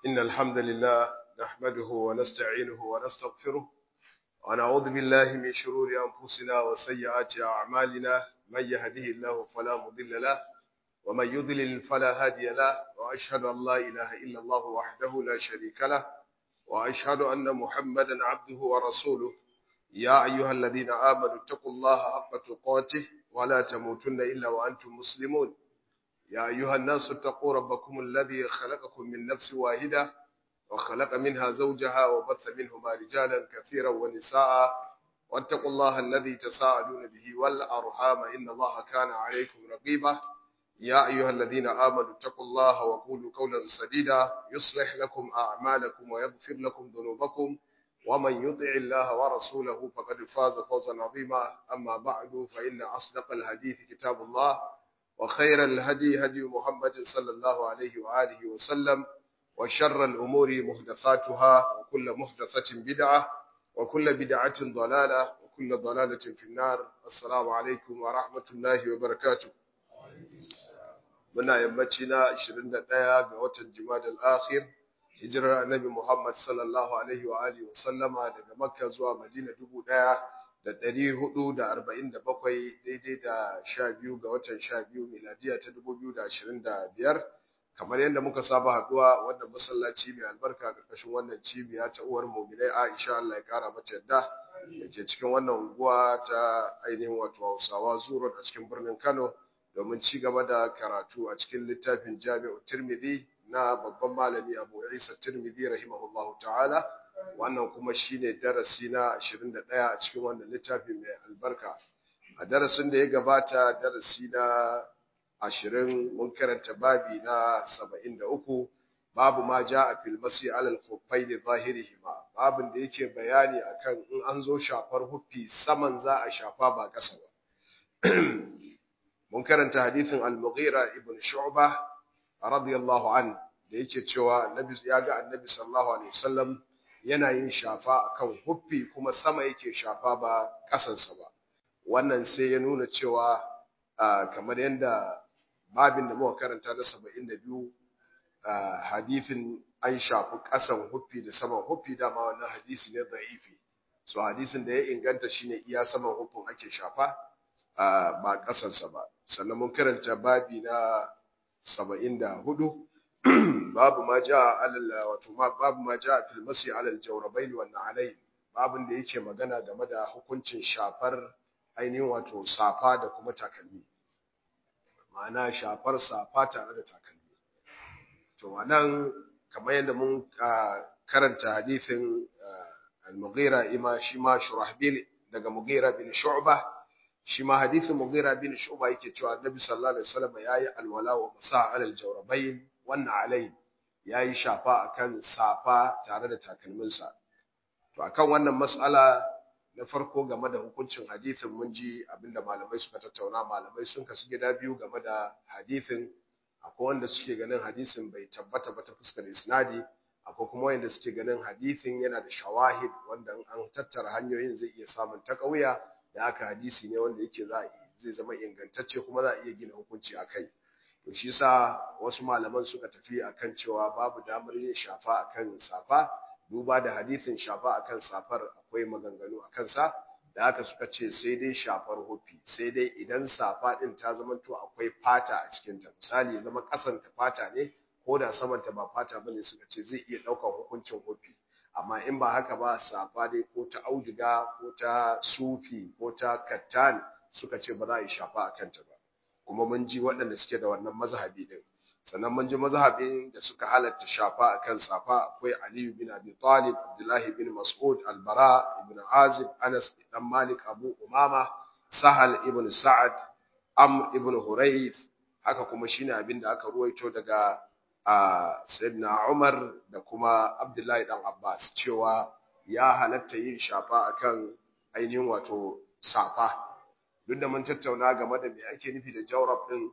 إن الحمد لله نحمده ونستعينه ونستغفره ونعوذ بالله من شرور أنفسنا وسيئات أعمالنا من يهده الله فلا مضل له ومن يضلل فلا هادي له وأشهد أن لا إله إلا الله وحده لا شريك له وأشهد أن محمدا عبده ورسوله يا أيها الذين آمنوا اتقوا الله حق تقاته ولا تموتن إلا وأنتم مسلمون يا أيها الناس اتقوا ربكم الذي خلقكم من نفس واحدة وخلق منها زوجها وبث منهما رجالا كثيرا ونساء واتقوا الله الذي تساءلون به والأرحام إن الله كان عليكم رقيبا يا أيها الذين آمنوا اتقوا الله وقولوا قولا سديدا يصلح لكم أعمالكم ويغفر لكم ذنوبكم ومن يطع الله ورسوله فقد فاز فوزا عظيما أما بعد فإن أصدق الحديث كتاب الله وخير الهدي هدي محمد صلى الله عليه وآله وسلم وشر الأمور محدثاتها وكل محدثة بدعة وكل بدعة ضلالة وكل ضلالة في النار السلام عليكم ورحمة الله وبركاته muna yammaci na 21 ga watan Jumadal Akhir hijirar Annabi Muhammad sallallahu alaihi wa alihi wa sallama daga Makka zuwa Madina 1447 daidai da 12 ga watan 12 miladiya ta 2025 kamar yadda muka saba haduwa wannan masallaci mai albarka karkashin wannan cibiya ta uwar mu'minai Aisha Allah ya kara mata yadda dake cikin wannan unguwa ta ainihin wato Hausawa Zuro a cikin birnin Kano domin ci gaba da karatu a cikin littafin Jami'u Tirmidhi na babban malami Abu Isa Tirmidhi rahimahullahu ta'ala wannan kuma shine darasi na 21 a cikin wannan littafi mai albarka a darasin da ya gabata darasi na 20 mun karanta babi na 73 babu ma ja'a fil masi alal khuffaini zahirihima babin da yake bayani akan in an zo shafar huffi saman za a shafa ba kasa ba mun karanta hadithin al-Mughira ibn Shu'bah radiyallahu an da yake cewa Annabi ya ga Annabi sallallahu alaihi wasallam yana yin shafa akan huffi kuma sama yake shafa ba kasansa ba wannan sai ya nuna cewa kamar yanda babin da muka karanta na 72 hadithin an shafi kasan huffi da saman huffi dama wannan hadisi ne da'ifi so hadisin da ya inganta shine iya saman huffin ake shafa ba kasansa ba sannan mun karanta babi na 74 babu ma jaa alal wato babu ma jaa fil masi alal jawrabain wan na'alain babin da yake magana game da hukuncin shafar ainihin wato safa da kuma takalmi ma'ana shafar safa tare da takalmi to wannan kamar yadda mun karanta hadisin al-Mughira ima shi ma Shurahbil daga Mughira bin Shu'bah shi ma hadithin Mughira bin Shu'ba yake cewa Annabi sallallahu alaihi wasallam yayi alwala wa masa alal jawrabain wannan alai yayi shafa akan safa tare da takalminsa to akan wannan mas'ala na farko game da hukuncin hadithin mun ji abinda malamai suka tattauna malamai sun kasu gida biyu game da hadithin akwai wanda suke ganin hadisin bai tabbata ba ta fuskar isnadi akwai kuma wanda suke ganin hadithin yana da shawahid wanda an tattara hanyoyin zai iya samun takawiya da aka hadisi ne wanda yake za zai zama ingantacce kuma za a iya gina hukunci a kai to shi sa wasu malaman suka tafi akan cewa babu damar yin shafa akan safa duba da hadisin shafa akan safar akwai maganganu a kansa da haka suka ce sai dai shafar hufi sai dai idan safa din ta zama to akwai fata a cikin ta misali ya zama kasan ta fata ne ko da saman ta ba fata bane suka ce zai iya daukar hukuncin hufi amma in ba haka ba safa dai ko ta auduga ko ta sufi ko ta kattan suka ce ba za a yi shafa a kanta ba kuma mun ji waɗanda suke da wannan mazhabi din sannan mun ji mazhabin da suka halatta shafa akan safa akwai Ali bin Abi Talib Abdullah bin Mas'ud Al-Bara ibn Azib Anas dan Malik Abu Umama Sahal ibn Sa'ad Amr ibn Hurayth haka kuma shine abin da aka ruwaito daga Sayyidina Umar da kuma Abdullahi dan Abbas cewa ya halatta yin shafa akan ainihin wato safa duk da mun tattauna game da me ake nufi da jawrab din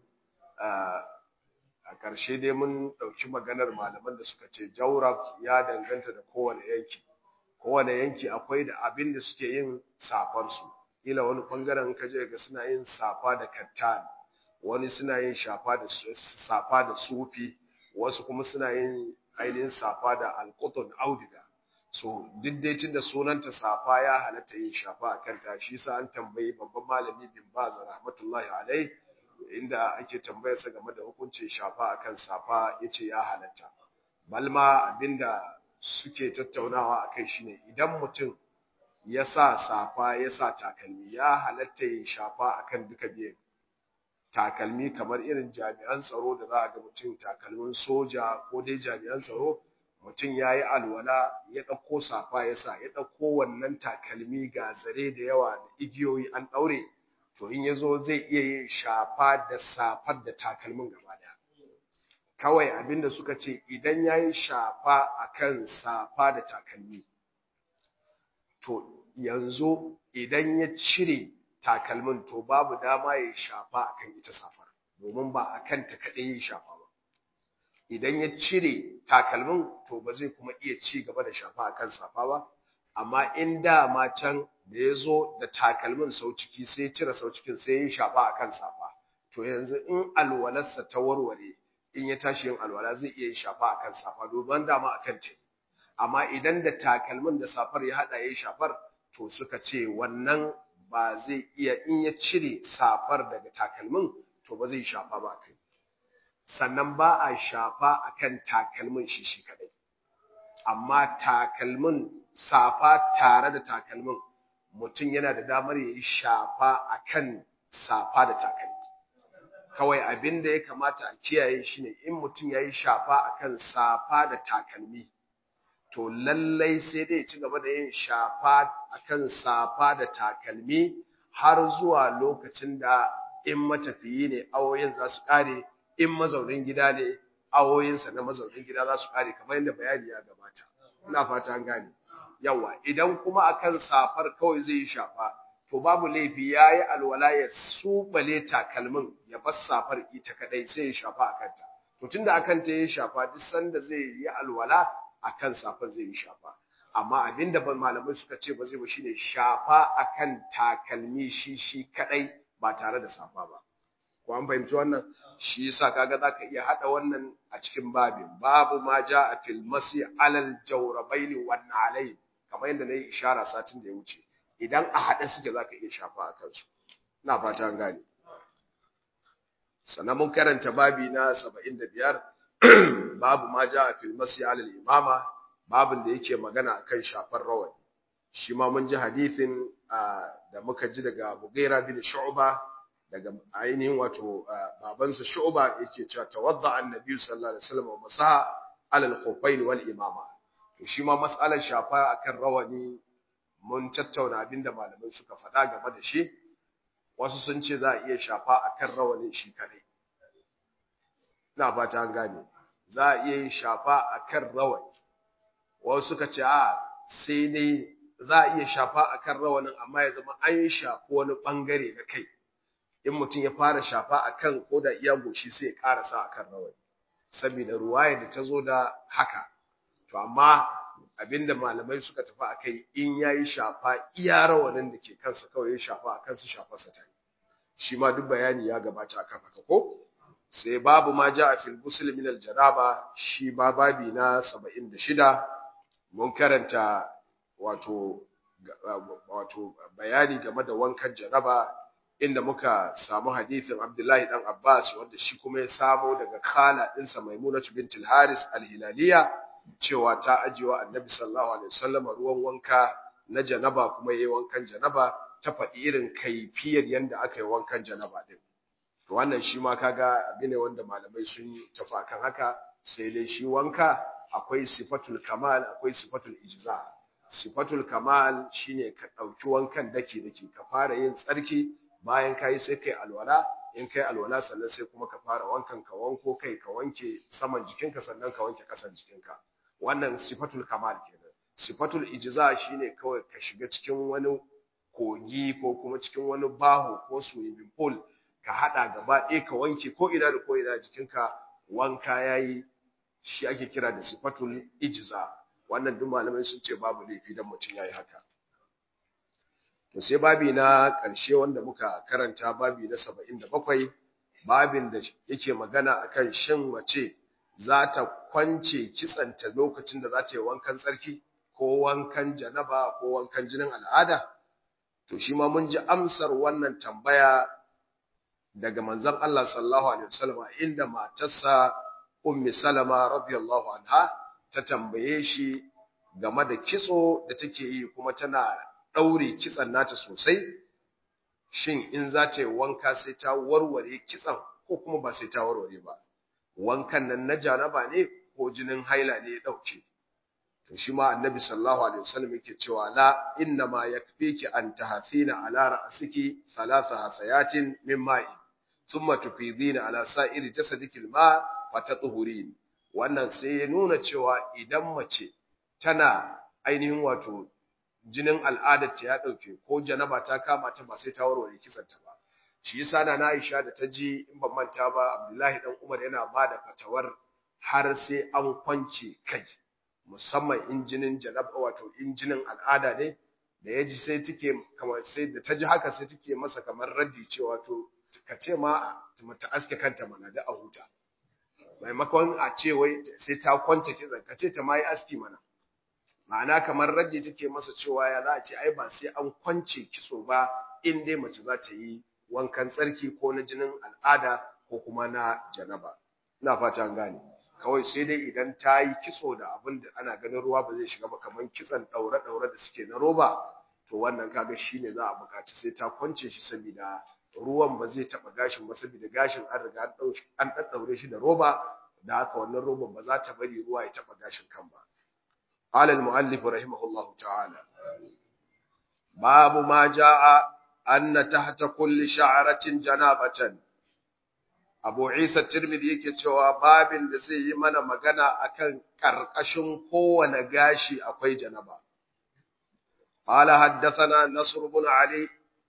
a ƙarshe dai mun ɗauki maganar malaman da suka ce jawrab ya danganta da kowane yanki kowane yanki akwai da abin da suke yin safarsu ila wani ɓangaren ka je ga suna yin safa da kattan wani suna yin shafa da safa da sufi wasu kuma suna yin ainihin safa da alqutun auduga so duk dai tunda sunanta safa ya halatta yin shafa a kanta shi sa an tambayi babban malami bin baz rahmatullahi alai inda ake tambayar sa game da hukuncin shafa akan safa yace ya halatta balma abinda suke tattaunawa akai shine idan mutum ya sa safa ya sa takalmi ya halatta yin shafa akan duka biyan takalmi kamar irin jami'an tsaro da za a ga mutum takalmin soja ko dai jami'an tsaro mutum ya yi alwala ya ɗauko safa ya sa ya ɗauko wannan takalmi ga zare da yawa da igiyoyi an ɗaure to in ya zo zai iya yin shafa da safar da takalmin gaba ɗaya kawai abinda suka ce idan ya yi shafa a kan safa da takalmi to yanzu idan ya cire takalmin to babu dama ya shafa a kan ita safar domin ba a kanta kaɗai ya shafa ba idan ya cire takalmin to ba zai kuma iya ci gaba da shafa a kan safa ba amma in dama can da ya zo da takalmin sau ciki sai cire sau cikin sai ya shafa a kan safa to yanzu in alwalarsa ta warware in ya tashi yin alwala zai iya shafa a kan safa domin dama a kan ta amma idan da takalmin da safar ya haɗa ya shafar to suka ce wannan ba zai iya in ya cire safar daga takalmin to ba zai shafa ba kai sannan ba a shafa akan takalmin shi shi kadai amma takalmin safa tare da takalmin mutum yana da damar ya yi shafa akan safa da takalmi kawai abin da ya kamata a kiyaye shi ne in mutum ya yi shafa akan safa da takalmi to lallai sai dai ci gaba da yin shafa akan safa da takalmi har zuwa lokacin da in matafiyi ne awoyin za su ƙare in mazaunin gida ne awoyinsa na mazaunin gida za su ƙare kamar yadda bayani ya gabata ina fata an gane yawa idan kuma akan safar kawai zai yi shafa to babu laifi ya yi alwala ya subale takalmin ya bar safar ita kadai sai ya shafa a kanta to tunda akan ta yi shafa duk sanda zai yi alwala akan safar zai yi shafa amma abinda ban malamai suka ce ba zai ba shine shafa akan takalmi shi shi kadai ba tare da safa ba ko an fahimci wannan shi yasa kaga zaka iya hada wannan a cikin babin babu ma a fil masi alal jawrabain wan alai kamar yadda nayi ishara satin da ya wuce idan a hada suke zaka iya shafa a kansu ina fata an gane sannan mun karanta babi na 75 babu ma a fil masi alal imama babin da yake magana akan shafar rawani shi ma mun ji hadithin da muka ji daga Mughira bin Shu'ba daga ainihin wato babansa Shu'ba yake cewa tawadda annabi sallallahu alaihi wasallam wa masaha alal khuffain wal imama to shi ma mas'alar shafa akan rawani mun tattauna abinda malamai suka faɗa game da shi wasu sun ce za a iya shafa akan rawanin shi kadai ina fata an gane za a iya yin shafa akan rawani wasu suka ce a sai dai za a iya shafa akan rawanin amma ya zama an shafi wani bangare na kai in mutum ya fara shafa akan ko da iya goshi sai ya karasa akan rawani saboda ruwaya da ta zo da haka to amma abinda malamai suka tafi akai in yayi shafa iya rawanin da ke kansa kawai ya shafa akan su shafa sa tayi shi ma duk bayani ya gabata akan haka ko sai babu ma ja fil ghusl min al janaba shi ba babi na 76 mun karanta wato wato bayani game da wankan janaba inda muka samu hadithin Abdullahi dan Abbas wanda shi kuma ya samo daga khala dinsa Maimunatu bintul Haris al-Hilaliya cewa ta ajiwa Annabi sallallahu alaihi wasallam ruwan wanka na janaba kuma yayi wankan janaba ta faɗi irin kaifiyar yanda aka yi wankan janaba din to wannan shi ma kaga abin ne wanda malamai sun tafi kan haka sai dai shi wanka akwai sifatul kamal akwai sifatul ijza sifatul kamal shine ka dauki wankan dake dake ka fara yin tsarki bayan kai sai kai alwala in kai alwala sannan sai kuma ka fara wankan ka wanko kai ka wanke saman jikinka sannan ka wanke kasan jikinka wannan sifatul kamal kenan sifatul ijza shine kawai ka shiga cikin wani kogi ko kuma cikin wani baho ko swimming pool ka hada gaba ɗaya ka wanke ko ina da ko ina jikinka wanka yayi shi ake kira da sifatul ijza wannan duk malamai sun ce babu laifi dan mutum yayi haka to sai babi na ƙarshe wanda muka karanta babi na 77 babin da yake magana akan shin mace za ta kwance kitsanta lokacin da za ta yi wankan tsarki ko wankan janaba ko wankan jinin al'ada to shi ma mun ji amsar wannan tambaya daga manzon Allah sallallahu alaihi wasallam inda matarsa ummi salama radiyallahu anha ta tambaye shi game da kitso da take yi kuma tana daure kitsan nata sosai shin in za ta yi wanka sai ta warware kitsan ko kuma ba sai ta warware ba wankan nan na janaba ne ko jinin haila ne ya dauke to shi ma annabi sallallahu alaihi wasallam yake cewa la inna ma yakfiki an tahathina ala ra'siki thalatha hasayatin min ma'i thumma tufidina ala sa'iri jasadiki alma wa tatuhurin wannan sai ya nuna cewa idan mace tana ainihin wato jinin al'adar ta ya dauke ko janaba ta kama ta ba sai ta warware kisanta ba shi yasa na Aisha da ta ji in ban manta ba Abdullahi dan Umar yana bada fatawar har sai an kwance kai musamman injinin janaba wato injinin al'ada ne da ya ji sai take kamar sai da ta ji haka sai take masa kamar raddi cewa to ka ce ma ta aske kanta mana da a huta maimakon a ce wai sai ta kwance kitsan ka ce ta ma yi aski mana ma'ana kamar raddi take masa cewa ya za a ce ai ba sai an kwance kitso ba in dai mace za ta yi wankan tsarki ko na jinin al'ada ko kuma na janaba ina fata an gane kawai sai dai idan ta yi kitso da abin da ana ganin ruwa ba zai shiga ba kamar kitson ɗaure-ɗaure da suke na roba to wannan kaga shine za a buƙaci sai ta kwance shi saboda ruwan ba zai taɓa gashin ba saboda gashin an riga an ɗaɗɗaure shi da roba da haka wannan roban ba za ta bari ruwa ya taɓa gashin kan ba قال المؤلف رحمه الله تعالى باب ما جاء أن تحت كل شعرة جنابة Abu Isa Tirmidhi yake cewa babin da zai yi mana magana akan karkashin kowane gashi akwai janaba. Qala haddathana Nasr ibn Ali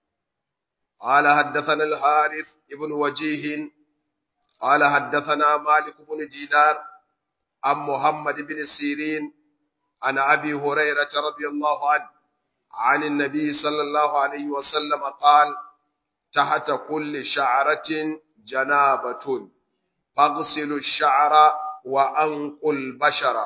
Qala haddathana al-Harith ibn Wajih Qala haddathana Malik ibn Dinar an Muhammad ibn Sirin an Abi Hurairah radiyallahu anhu عن النبي صلى الله عليه وسلم قال تحت كل شعرة جنابة فاغسل الشعر وأنقوا البشر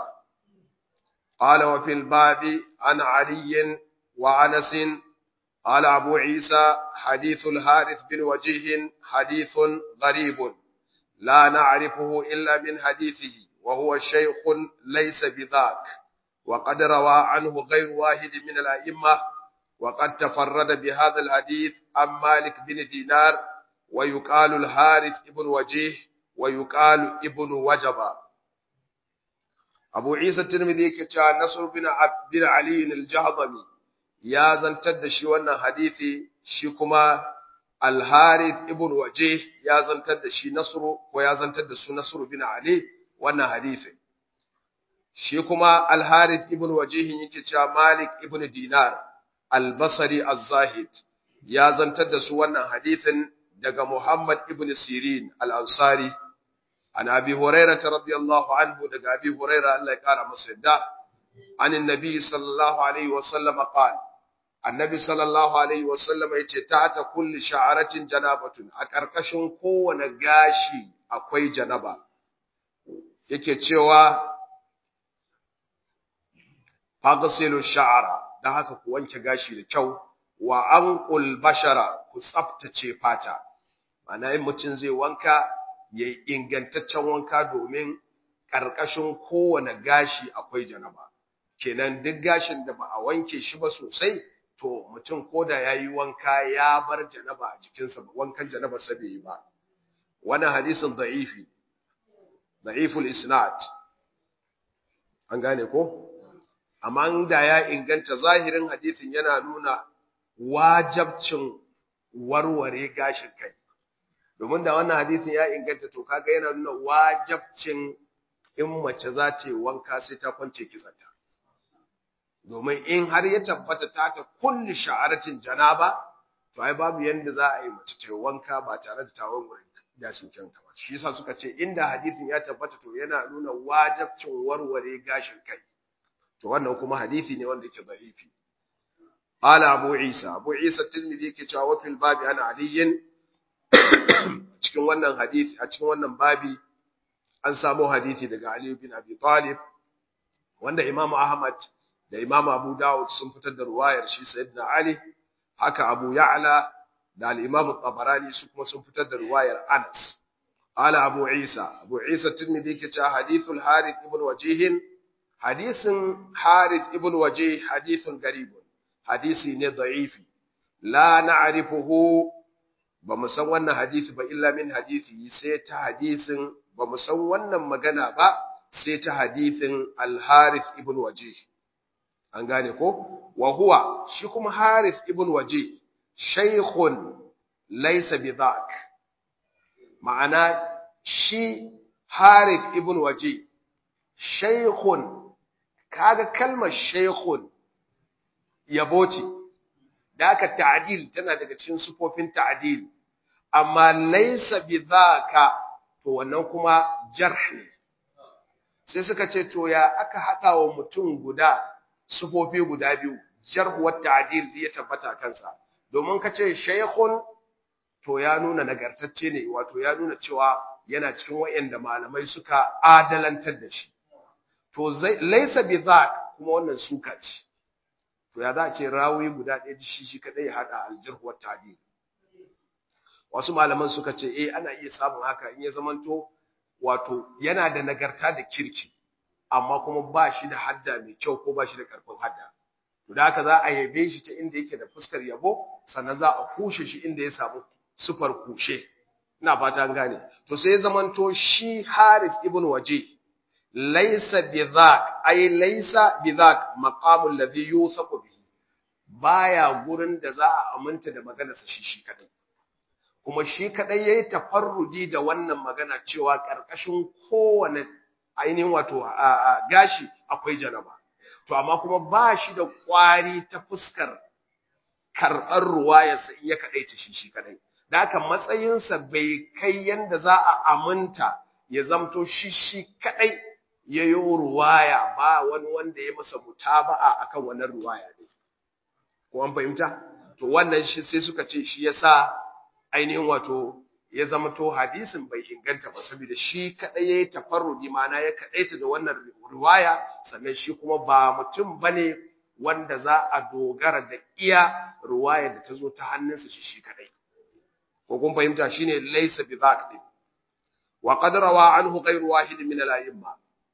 قال وفي الباب عن علي وعنس قال أبو عيسى حديث الحارث بن وجيه حديث غريب لا نعرفه إلا من حديثه وهو شيخ ليس بذاك وقد روى عنه غير واحد من الأئمة وقد تفرد بهذا الحديث عن مالك بن دينار ويقال الحارث ابن وجيه ويقال ابن وجبة أبو عيسى الترمذي كتا نصر بن عبد بن علي الجهضمي يا زنتد شي wannan hadisi shi kuma الحارث ابن وجيه ya zantar da shi Nasru ko ya zantar da su Nasru bin Ali wannan hadisi shi kuma al-Harith ibn Wajih yake cewa Malik ibn Dinar al-Basri az-Zahid ya zantar da su wannan hadisin daga Muhammad ibn Sirin al-Ansari an Abi Hurairah radiyallahu anhu daga Abi Hurairah Allah ya kara masa yadda an annabi sallallahu alaihi wa sallam qala annabi sallallahu alaihi wa sallam yace ta kulli sha'aratin janabatun a karkashin kowane gashi akwai janaba yake cewa faghsilu sha'ara dan haka ku wanke gashi da kyau wa anqul bashara ku tsaftace fata ana yin mutum zai wanka yayi ingantaccen wanka domin karkashin kowane gashi akwai janaba kenan duk gashin da ba a wanke shi ba sosai to mutum koda yayi wanka ya bar janaba a jikinsa ba wankan janaba sa bai yi ba wannan hadisin da'ifi da'iful isnad an gane ko amma da ya inganta zahirin hadisin yana nuna wajabcin warware gashin kai domin da wannan hadisin ya inganta to kaga yana nuna wajabcin in mace za ta yi wanka sai ta kwance kitsanta domin in har ya tabbata ta ta kulli sha'aratin janaba to ai babu yanda za a yi mace ta yi wanka ba tare da ta warware gashin kanta ba shi yasa suka ce inda hadisin ya tabbata to yana nuna wajabcin warware gashin kai to wannan kuma hadisi ne wanda yake da'ifi qala abu isa abu isa tirmidhi yake cewa wa fil babi ana aliyin cikin wannan hadisi a cikin wannan babi an samu hadisi daga Ali bin Abi Talib wanda Imam Ahmad da Imam Abu Dawud sun fitar da ruwayar shi Sayyidina Ali haka Abu Ya'la da al-Imam Tabarani su kuma sun fitar da ruwayar Anas ala Abu Isa Abu Isa Tirmidhi ke cewa hadithul Harith ibn Wajih hadisin Harith ibn Wajih hadithun garib hadisi ne da'ifi la na'rifuhu ba mu san wannan hadisi ba illa min hadisi sai ta hadisin ba mu san wannan magana ba sai ta hadisin al-Harith ibn Wajih an gane ko wa huwa shi kuma Harith ibn Wajih shaykhun laysa bidhak ma'ana shi Harith ibn Wajih shaykhun kaga kalmar shaykhun yabo ce da aka ta'dil tana daga cikin sufofin ta'dil amma laysa bidhaka to wannan kuma jarh ne sai suka ce to ya aka hada wa mutum guda sufofi guda biyu jarh wa ta'dil zai tabbata kansa domin kace shaykhun to ya nuna nagartacce ne wato ya nuna cewa yana cikin wayanda malamai suka adalantar da shi to laysa bidhak kuma wannan suka ce to ya za a ce rawi guda ɗaya shi shi kadai ya hada aljirh wa ta'dil wasu malaman suka ce eh ana iya samun haka in ya zamanto wato yana da nagarta da kirki amma kuma ba shi da hadda mai kyau ko ba shi da karfin hadda to da haka za a yabe shi ta inda yake da fuskar yabo sannan za a kushe shi inda ya samu sufar kushe ina fata an gane to sai ya zamanto shi Harith ibn Waje laysa bidhak ay laysa bidhak maqamul ladhi yuthaqu bihi baya gurin da za a aminta da maganarsa shi shi kadai kuma shi kadai yayi tafarrudi da wannan magana cewa karkashin kowane ainihin wato gashi akwai janaba to amma kuma ba shi da kwari ta fuskar karɓar ruwayarsa in ya kadaita shi shi kadai da haka matsayinsa bai kai yanda za a aminta ya zamto shi shi kadai ya yi ruwaya ba wani wanda ya masa mutaba'a akan wannan ruwaya ne ko an fahimta to wannan shi sai suka ce shi yasa ainihin wato ya zama to hadisin bai inganta ba saboda shi kadai yayi tafarrudi mana ya kadaita da wannan riwaya sannan shi kuma ba mutum bane wanda za a dogara da iya riwaya da ta zo ta hannunsa shi shi kadai ko kun fahimta shine laysa bi dhaq din wa qad rawa anhu ghayru wahid min al-a'imma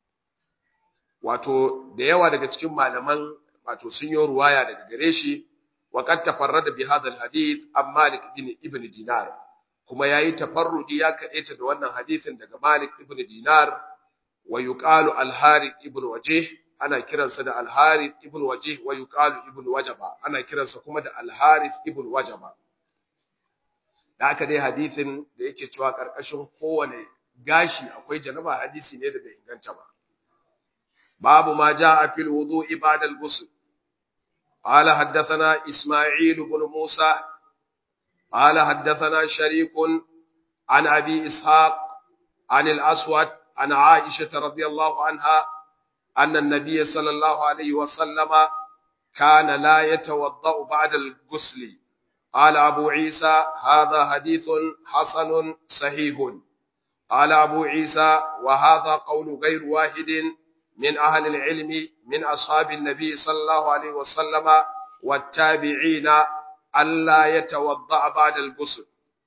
wato da yawa daga cikin malaman wato sun yi riwaya daga gare shi وقد تفرد بهذا الحديث عن مالك بن ابن دينار kuma yayi tafarrudi ya kadaita da wannan hadisin daga Malik ibn Dinar wa yuqalu al-Harith ibn Wajih ana kiransa da al-Harith ibn Wajih wa yuqalu ibn Wajaba ana kiransa kuma da al-Harith ibn Wajaba da aka dai hadisin da yake cewa karkashin kowane gashi akwai janaba hadisi ne da bai inganta ba babu ma jaa fil wudu'i ba'da al-ghusl قال حدثنا إسماعيل بن موسى قال حدثنا شريك عن أبي إسحاق عن الأسود عن عائشة رضي الله عنها أن النبي صلى الله عليه وسلم كان لا يتوضأ بعد الغسل قال أبو عيسى هذا حديث حسن صحيح قال أبو عيسى وهذا قول غير واحد من أهل العلم من أصحاب النبي صلى الله عليه وسلم والتابعين ألا يتوضأ بعد الغسل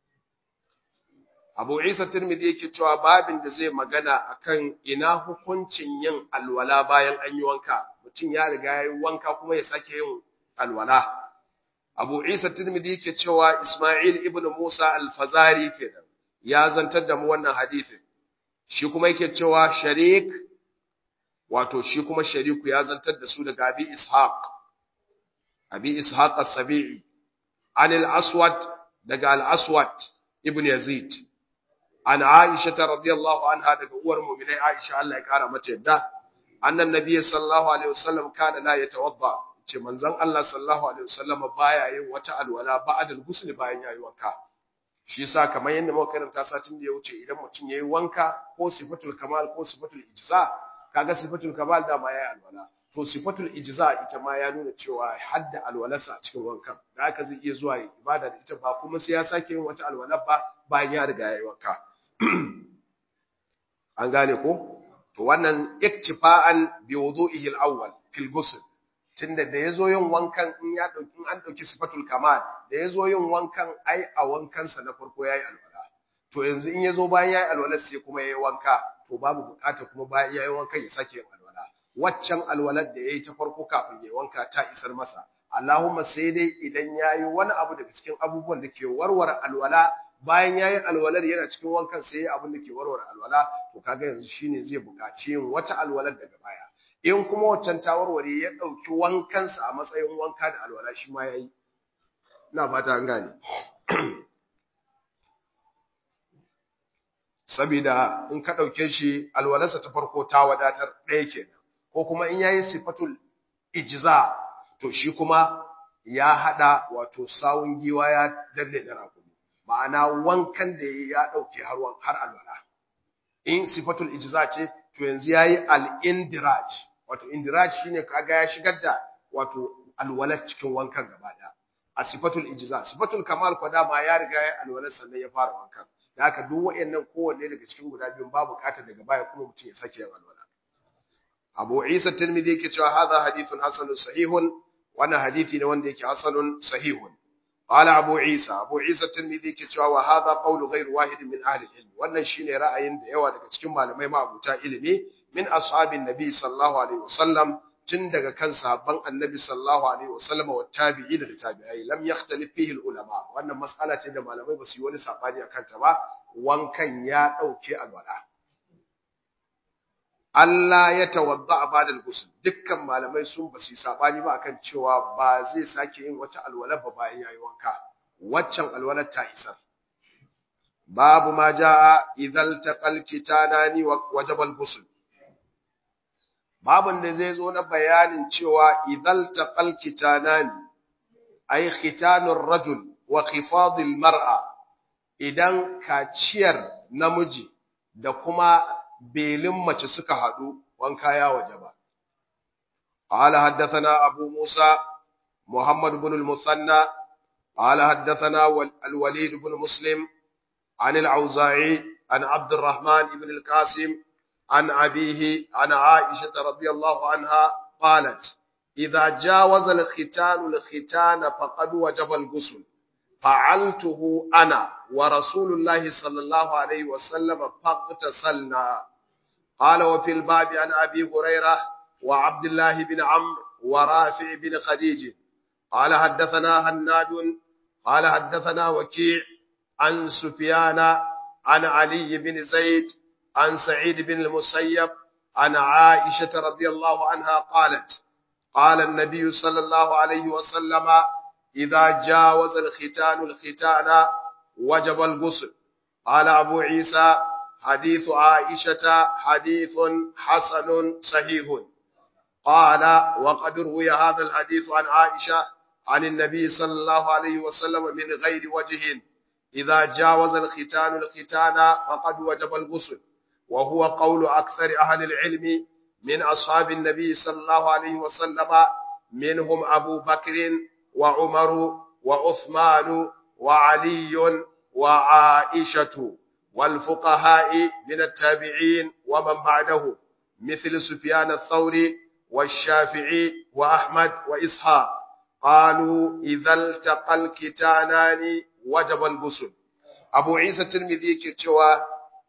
Abu Isa Tirmidhi yake cewa babin da zai magana akan ina hukuncin yin alwala bayan an yi wanka mutum ya riga ya yi wanka kuma ya sake yin alwala Abu Isa Tirmidhi yake cewa Isma'il ibn Musa al-Fazari kenan ya zantar da mu wannan hadisin shi kuma yake cewa Sharik wato shi kuma shariku ya zantar da su daga abi ishaq abi ishaq as-sabi'i an al-aswad daga al-aswad ibn yazid an aisha radhiyallahu anha daga uwar mu'minai aisha Allah ya kara mata yadda annan nabiy sallallahu alaihi wasallam kana la yatawadda ce manzon Allah sallallahu alaihi wasallam baya yin wata alwala ba'da al-ghusl bayan yayi wanka shi yasa kamar yadda muka karanta satin da ya wuce idan mutum yayi wanka ko sifatul kamal ko sifatul ijza kaga sifatul kamal da ma yayi alwala to sifatul ijza ita ma ya nuna cewa hadda alwalarsa a cikin wankan da haka zai iya zuwa ibada da ita ba kuma sai ya sake yin wata alwala ba bayan ya riga yayi wanka an gane ko to wannan iktifa'an bi wudu'ihi al-awwal fil ghusl tunda da yazo yin wankan in ya dauki an dauki sifatul kamal da yazo yin wankan ai a wankan sa na farko yayi alwala to yanzu in yazo bayan yayi alwala sai kuma yayi wanka to babu bukata kuma bayan yayi wankan ya sake yin alwala waccan alwalar da yayi ta farko kafin yayi wanka ta isar masa Allahumma sai dai idan yayi wani abu daga cikin abubuwan da ke warware alwala bayan yayi alwalar yana cikin wankan sai yayi abin da ke warware alwala to kaga yanzu shine zai buƙaci yin wata alwalar daga baya in kuma waccan ta warware ya dauki wankansa a matsayin wanka da alwala shi ma yayi ina fata an gane sabida in ka dauke shi alwalarsa ta farko ta wadatar ɗaya kenan ko kuma in yayi sifatul ijza to shi kuma ya hada wato sawun giwa ya danne da rakumi ma'ana wankan da ya dauke har har alwala in sifatul ijza ce to yanzu yayi al-indiraj wato indiraj shine kaga ya shigar da wato alwala cikin wankan gaba daya a sifatul ijza sifatul kamal ko dama ya riga ya alwala sannan ya fara wankan da haka duk wayannan kowanne daga cikin guda biyun babu bukatar daga baya kuma mutum ya sake yin alwala Abu Isa Tirmidhi yake cewa hadha hadithun hasanun sahihun wannan hadisi ne wanda yake hasanun sahihun qala Abu Isa Abu Isa Tirmidhi yake cewa wa hadha qawlu ghayr wahid min ahli al-ilm wannan shine ra'ayin da yawa daga cikin malamai ma'abuta ilimi min ashabin nabi sallallahu alaihi wasallam tun daga kan sahabban annabi sallallahu alaihi wasallam wa tabi'i da tabi'ai lam yakhtalif fihi al-ulama wannan mas'ala ce da malamai ba su yi wani sabani akan ta ba wankan ya dauke alwala Allah ya tawadda a badal ghusl dukkan malamai sun ba su sabani ba akan cewa ba zai sake yin wata alwala ba bayan yayi wanka waccan alwalar ta isar babu ma jaa idhal taqal kitanani wajaba al-ghusl babun da zai zo na bayanin cewa idhal taqal kitanani ay khitanur rajul wa khifadil mar'a idan kaciyar namiji da kuma belin mace suka haɗu wanka ya waje ba. قال حدثنا أبو موسى محمد بن المثنى قال حدثنا الوليد بن مسلم عن العوزاعي عن عبد الرحمن بن القاسم عن أبيه عن عائشة رضي الله عنها قالت إذا جاوز الختان الختان فقد وجب الغسل فعلته أنا ورسول الله صلى الله عليه وسلم فاغتسلنا قال وفي الباب عن أبي هريرة وعبد الله بن عمرو ورافع بن خديج قال حدثنا هناد قال حدثنا وكيع عن سفيان عن علي بن زيد عن سعيد بن المسيب عن عائشة رضي الله عنها قالت قال النبي صلى الله عليه وسلم إذا جاوز الختان الختان وجب الغسل قال أبو عيسى حديث عائشة حديث حسن صحيح قال وقد روي هذا الحديث عن عائشة عن النبي صلى الله عليه وسلم من غير وجه إذا جاوز الختان الختان فقد وجب الغسل وهو قول أكثر أهل العلم من أصحاب النبي صلى الله عليه وسلم منهم أبو بكر وعمر وعثمان وعلي وعائشة والفقهاء من التابعين ومن بعده مثل سفيان الثوري والشافعي وأحمد وإسحاق قالوا إذا التقى الكتانان وجب الغسل أبو عيسى الترمذي كتوى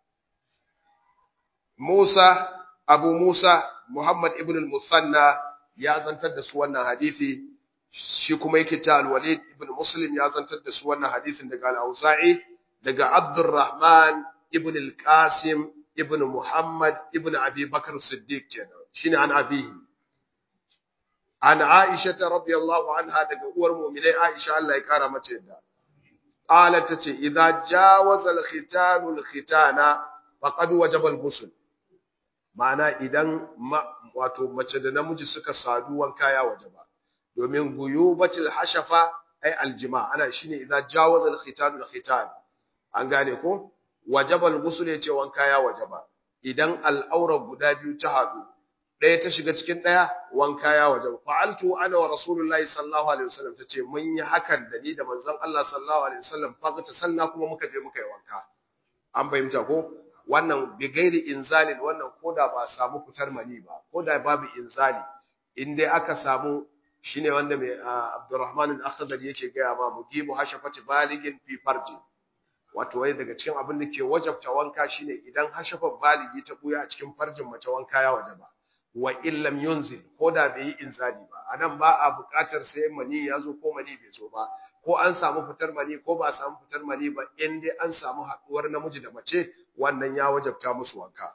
موسى أبو موسى محمد ابن المثنى يا زنتر da su wannan hadisi shi kuma yake ta al-Walid ibn Muslim ya zantar da su wannan hadisin daga al-Auza'i daga Abdurrahman ibn al-Qasim ibn Muhammad ibn Abi Bakr Siddiq kenan shine an abihi an Aisha radhiyallahu anha daga uwar mu'minai Aisha Allah ya kara mata yadda qalat tace idza jawaza al-khitanu al-khitana faqad wajaba al-ghusl ma'ana idan wato mace da namiji suka sadu wanka ya wajaba domin guyubatil hashafa ay aljima ana shine idza jawaza al-khitan al-khitan an gane ko wajaba al-ghusl yace wanka ya wajaba idan al'aura guda biyu ta hadu ɗaya ta shiga cikin ɗaya wanka ya wajaba fa'altu ana wa rasulullahi sallallahu alaihi wasallam tace mun yi hakan da ni da manzon Allah sallallahu alaihi wasallam fa ta sanna kuma muka je muka yi wanka an bayyana ko wannan bigairi inzalin wannan koda ba samu fitar mani ba koda babu inzali in dai aka samu shine wanda mai Abdurrahman al-Akhdari yake gaya ma mugibu hashafati baligin fi farji wato wai daga cikin abin da ke wajabta wanka shine idan hashafar baligi ta buya a cikin farjin mace wanka ya wajaba wa illam yunzil koda bai yi inzali ba anan ba a buƙatar sai mani ya zo ko mani bai zo ba ko an samu fitar mani ko ba a samu fitar mani ba in dai an samu haɗuwar namiji da mace wannan ya wajabta musu wanka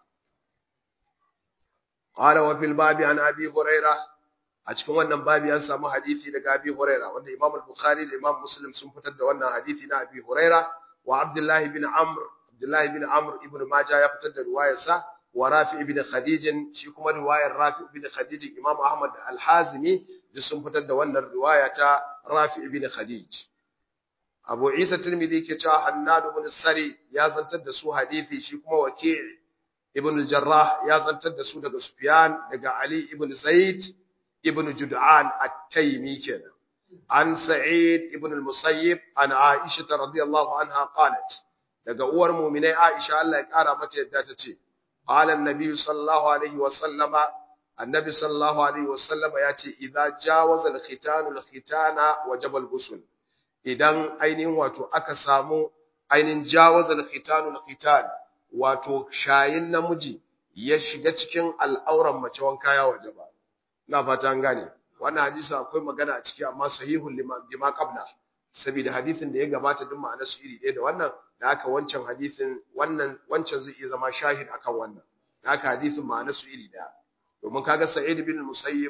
qala wa fil babi an abi huraira a cikin wannan babi an samu hadisi daga abi huraira wanda imam al-bukhari da imam muslim sun fitar da wannan hadisi na abi huraira wa abdullah ibn amr abdullah ibn amr ibn majah ya fitar da riwayarsa wa rafi ibn khadij shi kuma riwayar rafi ibn khadij imam ahmad al-hazimi duk sun fitar da wannan riwaya ta rafi ibn khadij abu isa tirmidhi ke cewa hannad ibn sari ya zantar da su hadisi shi kuma waki' ibn al-jarrah ya zantar da su daga sufyan daga ali ibn zaid ibn jud'an at-taymi kenan an sa'id ibn al-musayyib an aisha radhiyallahu anha qalat daga uwar mu'minai aisha Allah ya kara mata yadda ta ce qala an-nabi sallallahu alaihi wa sallama annabi sallallahu alaihi wa sallama ya ce idza jawaza al-khitanu al-khitana wajaba al-ghusl idan ainihin wato aka samu ainihin jawaza al-khitanu al-khitan wato shayin namiji ya shiga cikin al'auran mace wanka ya wajaba ina fata an gane wannan hadisi akwai magana a ciki amma sahihul lima qabla saboda hadisin da ya gabata duk ma'anar su iri ɗaya da wannan da haka wancan hadisin wannan wancan zai iya zama shahid akan wannan da haka hadisin ma'anar su iri ɗaya domin kaga sa'id bin musayyib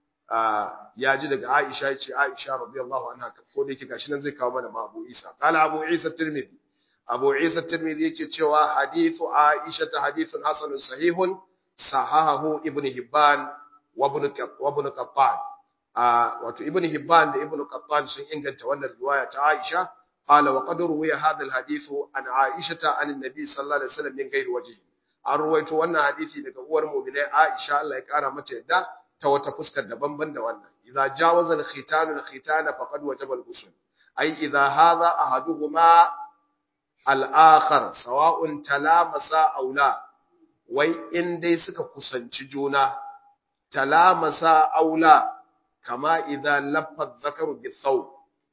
ya ji daga aisha ya ce aisha radiyallahu anha ko da yake gashi nan zai kawo mana ma abu isa qala abu isa tirmidhi abu isa tirmidhi yake cewa hadithu aisha ta hadithun hasanun sahihun sahahahu ibn hibban wabin Qattan wato ibn Hibban da ibn Qattan sun inganta wannan riwaya ta Aisha qala wa qad ruwiya hadha alhadith an Aisha an annabi sallallahu alaihi wasallam min ghairi wajhi an ruwaito wannan hadisi daga uwar mu'minai Aisha Allah ya kara mata yadda ta wata fuskar daban-ban da wannan idza jawaza alkhitanu alkhitana faqad wajaba alghusl ay idza hadha ahaduhuma al-akhar sawa'un talamasa aw la wai in dai suka kusanci juna talamasa aula kama idan laffaz zakaru bithaw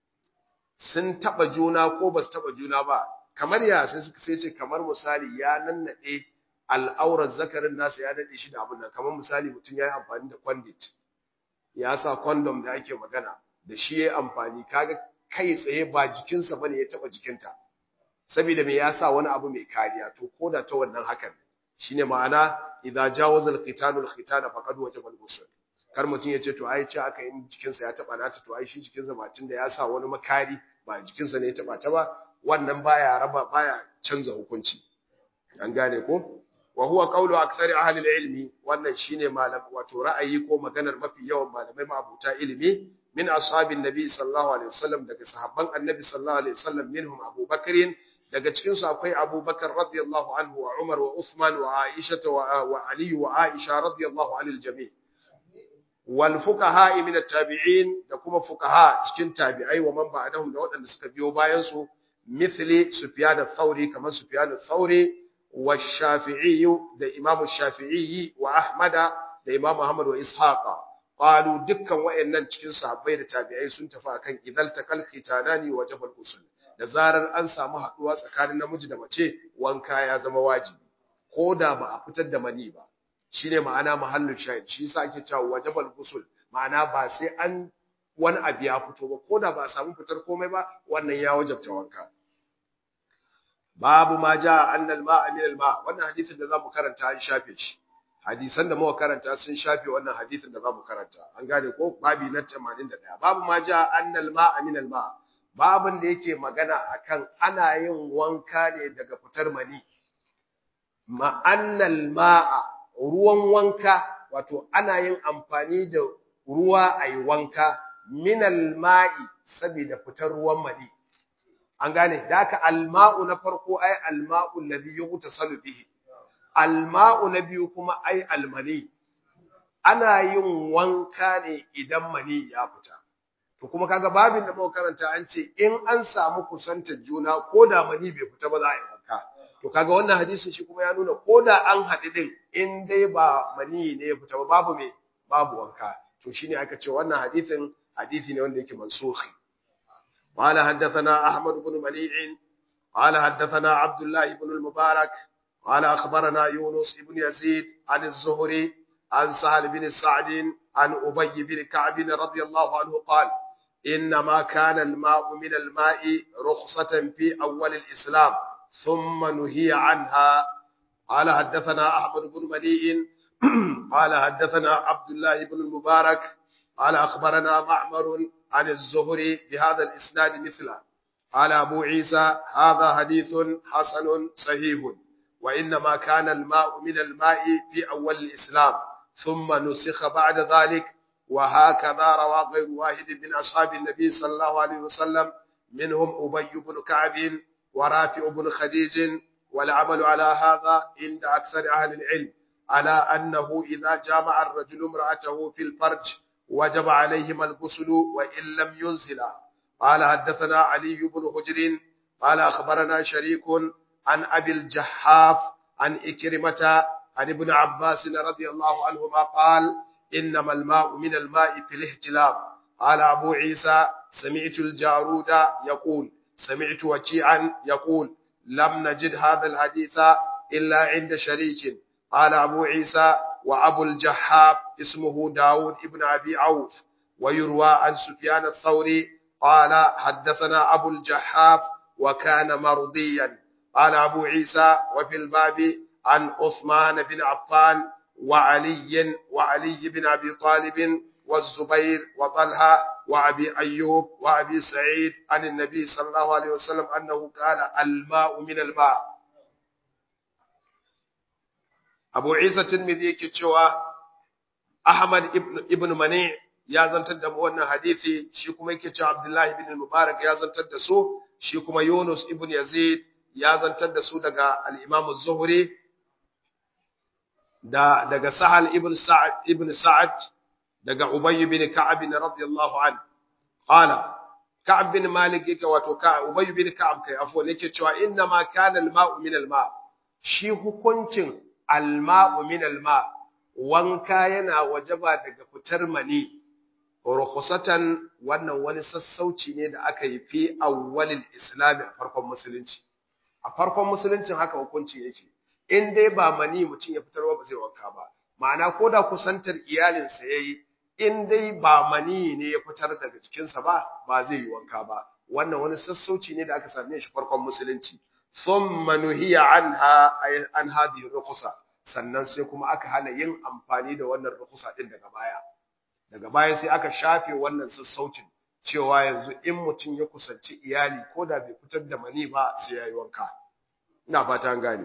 sun taba juna ko basu taba juna ba kamar ya sai suka sai ce kamar misali ya nannade al'aurar zakarin nasa ya dade shi da abin nan kamar misali mutum yayi amfani da condit ya sa condom da ake magana da shi yayi amfani kaga kai tsaye ba jikinsa bane ya taba jikinta saboda me ya sa wani abu mai kariya to koda ta wannan hakan shine ma'ana idza jawaza al-qitalu al-khitana faqad wajaba al-ghusl kar mutun yace to ai ce aka yin jikinsa ya taba nata to ai shi jikinsa ba tunda ya sa wani makari ba jikinsa ne ya taba ta ba wannan baya raba baya canza hukunci an gane ko wa huwa qawlu aktsari ahli al-ilmi wannan shine malam wato ra'ayi ko maganar mafi yawan malamai ma'abuta ilimi min ashabin nabi sallallahu alaihi wasallam daga sahabban annabi sallallahu alaihi wasallam minhum abubakar daga cikin su akwai Abubakar radiyallahu anhu wa Umar wa Uthman wa Aisha wa Ali wa Aisha radiyallahu anil jami' wal fuqaha min at-tabi'in da kuma fuqaha cikin tabi'ai wa man ba'dahum da waɗanda suka biyo bayan su mithli Sufyan ath-Thawri kamar Sufyan ath-Thawri wa Shafi'i da Imam Shafi'i wa Ahmad da Imam Ahmad wa Ishaqa qalu dukkan wayannan cikin sahabbai da tabi'ai sun tafi akan idal takal khitanani wa jabal ghusl da zarar an samu haduwa tsakanin namiji da mace wanka ya zama wajibi ko da ba a fitar da mani ba shine ma'ana mahallin shahid shi yasa ake cewa wajabal ghusl ma'ana ba sai an wani abu ya fito ba ko da ba a samu fitar komai ba wannan ya wajabta wanka babu ma ja annal ma'a min al ma wannan hadisin da zamu karanta an shafe shi hadisan da muka karanta sun shafe wannan hadisin da zamu karanta an gane ko babi na 81 babu ma ja annal ma'a min al ma babin da yake magana akan ana yin wanka ne daga fitar mani ma'annal ma'a ruwan wanka wato ana yin amfani da ruwa a yi wanka minal ma'i saboda fitar ruwan mani an gane da aka alma'u na farko ai alma'u alladhi yughtasalu bihi alma'u na biyu kuma ai almani ana yin wanka ne idan mani ya fita to kuma kaga babin da muka karanta an ce in an samu kusantar juna ko da mani bai fita ba za a yi wanka to kaga wannan hadisin shi kuma ya nuna ko da an haɗu din in dai ba mani ne ya fita ba babu me babu wanka to shine aka ce wannan hadisin hadisi ne wanda yake mansukhi قال حدثنا أحمد بن منيع قال حدثنا عبد الله بن المبارك قال أخبرنا يونس بن يزيد عن الزهري عن سهل بن سعد عن أبي بن كعب رضي الله عنه قال إنما كان الماء من الماء رخصة في أول الإسلام ثم نهي عنها قال حدثنا أحمد بن منيع قال حدثنا عبد الله بن المبارك قال أخبرنا معمر عن الزهري بهذا الإسناد مثله قال أبو عيسى هذا حديث حسن صحيح وإنما كان الماء من الماء في أول الإسلام ثم نسخ بعد ذلك وهكذا روى غير واحد من أصحاب النبي صلى الله عليه وسلم منهم أبي بن كعب ورافع بن خديج والعمل على هذا عند أكثر أهل العلم على أنه إذا جامع الرجل امرأته في الفرج وجب عليهما الغسل وإن لم ينزلا قال حدثنا علي بن حجر قال أخبرنا شريك عن أبي الجحاف عن إكرمة عن ابن عباس رضي الله عنهما قال إنما الماء من الماء في الاحتلام قال أبو عيسى سمعت الجارود يقول سمعت وكيعا يقول لم نجد هذا الحديث إلا عند شريك قال أبو عيسى وأبو الجحاب اسمه داود ابن أبي عوف ويروى عن سفيان الثوري قال حدثنا أبو الجحاب وكان مرضيا قال أبو عيسى وفي الباب عن عثمان بن عفان وعلي وعلي بن أبي طالب والزبير وطلحة وأبي أيوب وأبي سعيد عن النبي صلى الله عليه وسلم أنه قال الماء من الماء Abu Isa Tirmidhi yake cewa Ahmad ibn, ibn Mani ya zantar da wannan hadisi shi kuma yake cewa Abdullah ibn Mubarak ya zantar da su shi kuma Yunus ibn Yazid ya zantar da su daga al-Imam az-Zuhri da daga Sahal ibn Sa'ad ibn Sa'ad daga Ubay ibn Ka'ab radiyallahu anhu qala Ka'ab bin Malik yake wato ka Ubay ibn Ka'ab kai afwan yake cewa inna ma kana al-ma'u min al-ma' shi hukuncin alma'u min alma wanka yana wajaba daga fitar mani rukhsatan wannan wani sassauci ne da aka yi fi awwalil islami a farkon musulunci a farkon musuluncin haka hukunci yake in dai ba mani mutum ya fitar ba zai wanka ba ma'ana ko da kusantar iyalinsa yayi in dai ba mani ne ya fitar daga cikinsa ba ba zai yi wanka ba wannan wani sassauci ne da aka same shi farkon musulunci thumma nuhiya anha ay an hadhihi rukhsa sannan sai kuma aka hana yin amfani da wannan rukhsa din daga baya daga baya sai aka shafe wannan sassaucin cewa yanzu in mutum ya kusanci iyali ko da bai fitar da mani ba sai yayi wanka ina fata an gane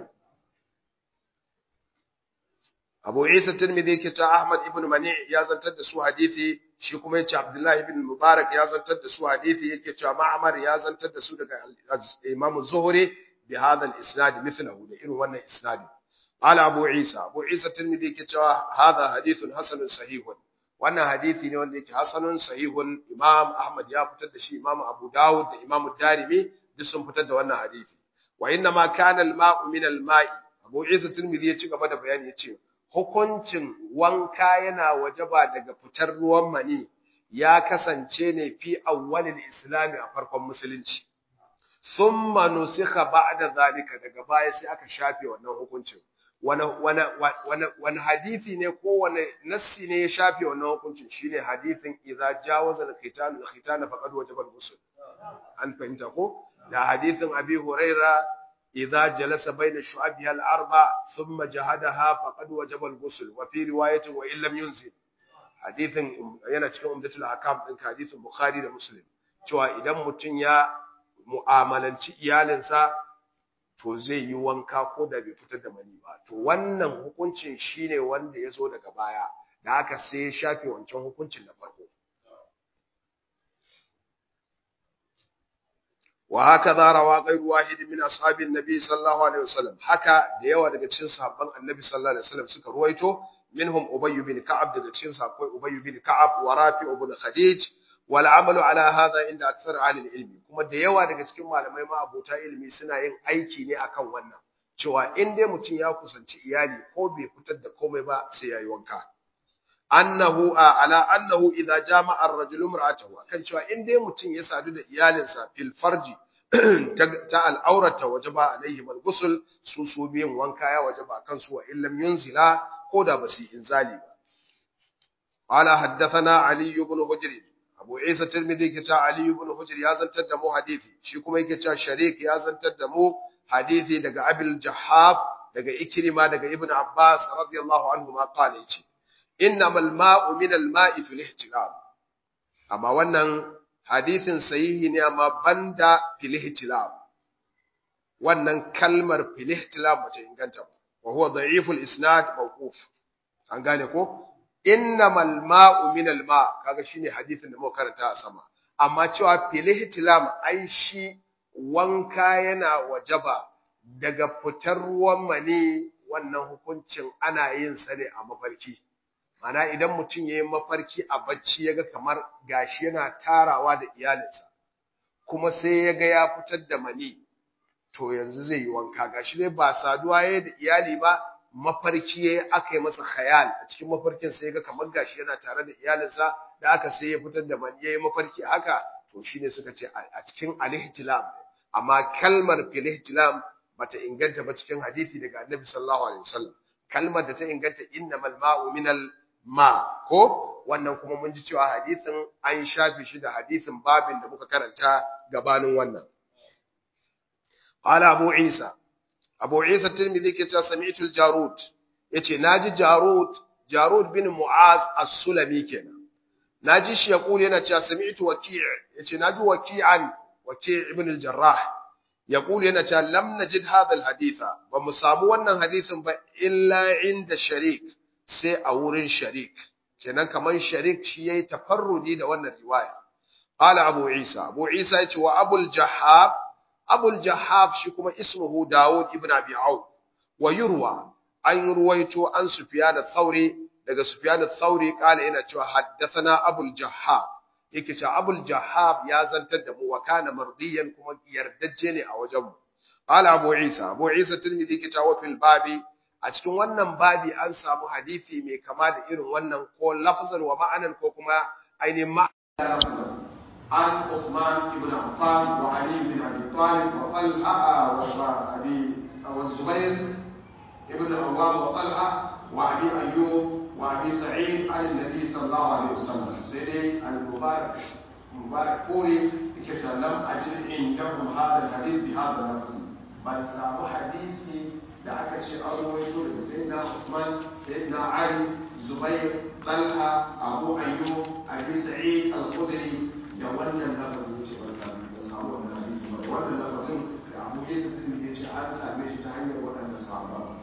Abu Isa Tirmidhi yake ta Ahmad ibn Mani ya zantar da su hadisi shi kuma yace Abdullah ibn Mubarak ya zantar da su hadisi yake cewa Ma'mar ya zantar da su daga Imam Zuhri bi hadha al-isnad mithlahu da irin wannan isnadi qala Abu Isa Abu Isa Tirmidhi yake cewa hadha hadithun hasanun sahihun wannan hadisi ne wanda yake hasanun sahihun Imam Ahmad ya fitar da shi Imam Abu Dawud da Imam Darimi duk sun fitar da wannan hadisi wa inna ma kana al-ma'u min al-ma'i Abu Isa Tirmidhi ya ci gaba da bayani yace hukuncin wanka yana wajaba daga fitar ruwan mani ya kasance ne fi awwalil islami a farkon musulunci thumma nusikha ba'da zalika daga baya sai aka shafe wannan hukuncin wani wani wani wani hadisi ne ko wani nassi ne ya shafe wannan hukuncin shine hadisin idza jawaza al-khitan al-khitan faqad wajaba al-ghusl an fahimta ko da hadisin abi huraira إذا جلس بين شعبها الأربع ثم جهدها فقد وجب الغسل وفي رواية وإن لم ينزل حديث yana cikin umdatul ahkam din hadisin bukhari da muslim cewa idan mutum ya mu'amalanci iyalinsa to zai yi wanka ko da bai fitar da mani ba to wannan hukuncin shine wanda ya zo daga baya da haka sai ya shafe wancan hukuncin na farko وهكذا روى غير واحد من اصحاب النبي صلى الله عليه وسلم haka da yawa daga cikin sahabban annabi sallallahu alaihi wasallam suka ruwaito minhum ubay bin ka'ab daga cikin sahabbai ubay bin ka'ab wa rafi ibn khadij wal amalu ala hadha inda akthar ahli ilmi kuma da yawa daga cikin malamai ma abota ilimi suna yin aiki ne akan wannan cewa in dai mutum ya kusanci iyali ko bai fitar da komai ba sai yayi wanka annahu ala annahu idza jama'a ar-rajulu imra'atahu kan cewa in dai mutum ya sadu da iyalinsa fil farji ta al'aurata wajaba alaihi mal ghusl su su biyan wanka ya wajaba kansu wa illam yunzila ko da basu inzali ba qala haddathana ali ibn hujr abu isa tirmidhi kita ali ibn hujr ya zantar da mu hadisi shi kuma yake cewa sharik ya zantar da mu hadisi daga abil jahaf daga ikrima daga ibn abbas radiyallahu anhu ma qala yace innamal ma'u min al-ma'i fil ihtilal amma wannan hadisin sahihi ne amma banda fil ihtilal wannan kalmar fil ihtilal bata inganta ba wa huwa da'iful isnad mawquf an gane ko innamal ma'u min al-ma kaga shine hadisin da muka karanta a sama amma cewa fil ihtilam ai shi wanka yana wajaba daga fitar ruwan mani wannan hukuncin ana yin sa ne a mafarki Mana idan mutum ya yi mafarki a bacci ya ga kamar gashi yana tarawa da iyalinsa, kuma sai ya ga ya fitar da mani, to yanzu zai yi wanka gashi dai ba saduwa ya da iyali ba, mafarki ya yi aka yi masa khayal a cikin mafarkin sai ya ga kamar gashi yana tare da iyalinsa da aka sai ya fitar da mani ya yi mafarki haka, to shi ne suka ce a cikin alihtilam amma kalmar filihtilam bata inganta ba cikin hadisi daga annabi sallallahu alaihi wasallam kalmar da ta inganta innamal ma'u minal ma ko wannan kuma mun ji cewa hadisin an shafe shi da hadisin babin da muka karanta gabanin wannan qala abu isa abu isa tirmidhi ke cewa sami'tu al-jarud yace naji jarud jarud bin mu'az as-sulami kenan naji shi ya kula yana cewa sami'tu waki' yace naji waki'an waki' ibn al-jarrah ya kula yana cewa lam najid hadha al-haditha ba mu samu wannan hadisin ba illa inda sharik sai a wurin sharik kenan kaman sharik shi yayi tafarrudi da wannan riwaya qala abu isa abu isa yace wa abul jahab abul jahab shi kuma ismuhu daud ibn abi au wa yurwa an ruwaito an sufyan al-thawri daga sufyan al-thawri qala ina cewa haddathana abul jahab yake cewa abul jahab ya zantar da mu wa kana mardiyan kuma yardajje ne a wajen mu qala abu isa abu isa tirmidhi yake cewa fil babi a cikin wannan babi an samu hadisi mai kama da irin wannan ko lafzan wa ma'anan ko kuma ainihin ma'anan an Uthman ibn Affan wa Ali ibn Abi Talib wa Talha wa Abi wa Zubair ibn Awwam wa Talha wa Abi Ayyub wa Abi Sa'id an Nabi sallallahu alaihi wasallam sai dai al-Mubarak Mubarak Furi yake cewa lam ajid indahum hadha al-hadith bi hadha al-lafz ban samu hadisi da aka ce an rawaito daga sayyidina Uthman sayyidina Ali Zubair Talha Abu Ayyub Abi Sa'id Al-Khudri da wannan lafazin ce ban samu ban samu wannan hadisi ba wannan lafazin da Abu Isa Tirmidhi ce an same shi ta hanyar waɗannan sahaba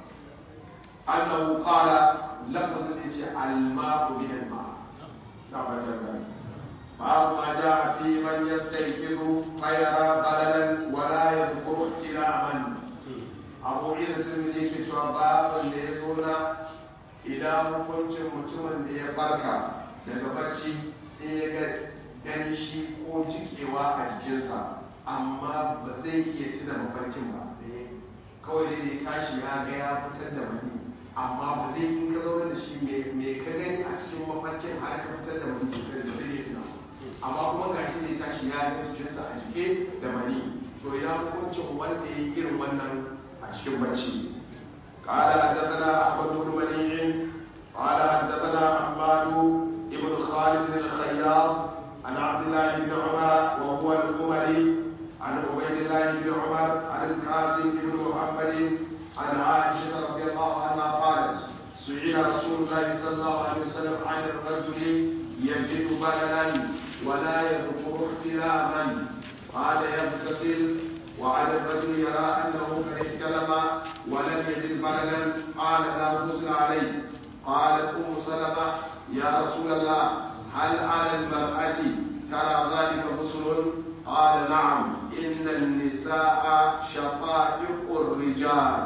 annahu qala lafazin yace al-ma'u min al-ma' da ba ta gani باب ما جاء في من يستيقظ فيرى بللا ولا يذكر احتلاما abu isa sun je ke cewa babin da ya zo na idan hukuncin mutumin da ya farka daga bacci sai ya ga danshi ko jikewa a jikinsa amma ba zai iya tuna mafarkin ba kawai dai ya tashi ya ga ya fitar da mani amma ba zai in ka zaune da shi me ka gani a cikin mafarkin har ka fitar da mani sai da zai iya tuna amma kuma ga shi ne tashi ya ga jikinsa a jike da mani to ina hukuncin wanda ya yi irin wannan cikin bacci قال حدثنا احمد بن منيع قال حدثنا حماد بن خالد الخياط عن عبد الله بن عمر وهو القمري عن عبيد الله بن عمر عن القاسم بن محمد عن عائشه رضي الله عنها قالت سئل رسول الله صلى الله عليه وسلم عن الرجل يجد بللا ولا يذكر احتلاما قال يغتسل وعلى الرجل يرى انه قد احتلم ولم يجد بلدا قال لا غسل عليه قالت ام سلمه يا رسول الله هل على المراه ترى ذلك غسل قال نعم ان النساء شقائق الرجال